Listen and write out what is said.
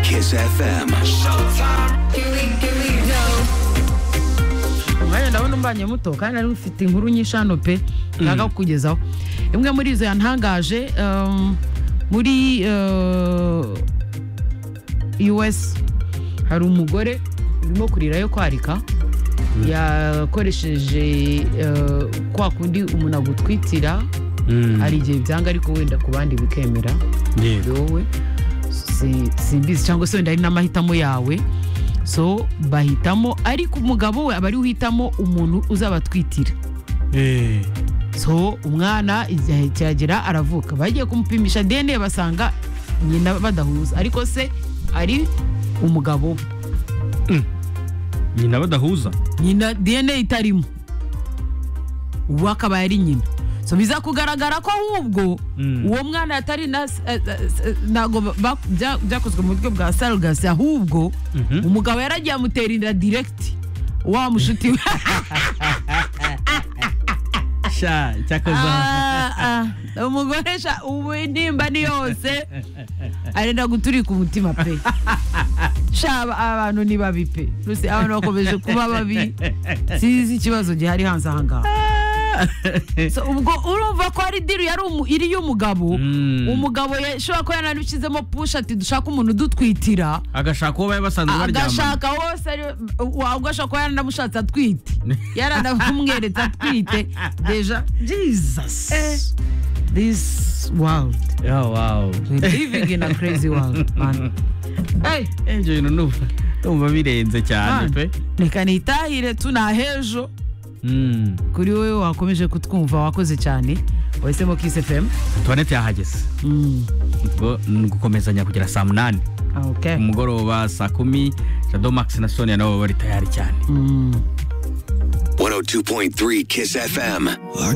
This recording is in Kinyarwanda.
Kiss FM. umwanya ndabona umbanye muto kandi nari mfite inkuru nyinshi hano pe nshaka kukugezaho imwe muri izo yantangaje um, muri uh, us hari umugore urimo kurira yo kwarika yakoresheje uh, kwa kundi umuntu agutwitira hari igihe byanga ariko wenda ku bandi bikemera Yego. wowe si- simbizi cyangwa se wenda ari n'amahitamo yawe so bahitamo ariko umugabo we aba ari we uhitamo umuntu uzabatwitira Eh, so umwana igihe kiragera aravuka bagiye kumupimisha dna basanga nyina badahuza ariko se ari umugabo we nyina badahuza nyina dna itarimo ubu akaba ari nyina so biza kugaragara ko ahubwo Mm. uwo mwana atari na- eh, eh, ntabwo ba- bya- byakozwe mu buryo bwa sarugasi ahubwo Mhm. umugabo yaragiye amutera inda direkiti wa mushuti we sha cyakoza Ah, ah. umugore sha ubu intimba ni yose arenda guturika umutima pe sha aba- abantu ni babi pe Rwose abantu bakomeje kuba babi sinzi ikibazo gihari hanze ahangaha So, ubwo urumva ko ari diru yari umu- iri y'umugabo Mm. umugabo yashobora kuba yanabishyizemo push ati dushaka umuntu udutwitira agashaka uwo bari basanzwe baryamana agashaka wose ari- wabwo ashobora kuba yaranamushatse atwite yaranamweretse atwite deja jesus this world Yeah, wow. we living in a crazy world man hey Angel, numva numva birenze cyane pe man reka nitahire tunahejo Mm. kuri wowe wakomeje kutwumva wakoze cyane wahisemo kiss fm tuwanete yahageze Mm, ubwo ni gukomezanya kugera saa munani okay ku mugoroba saa kumi jado max na sonia nabo bari tayari cyane Mm. 102.3 Kiss FM.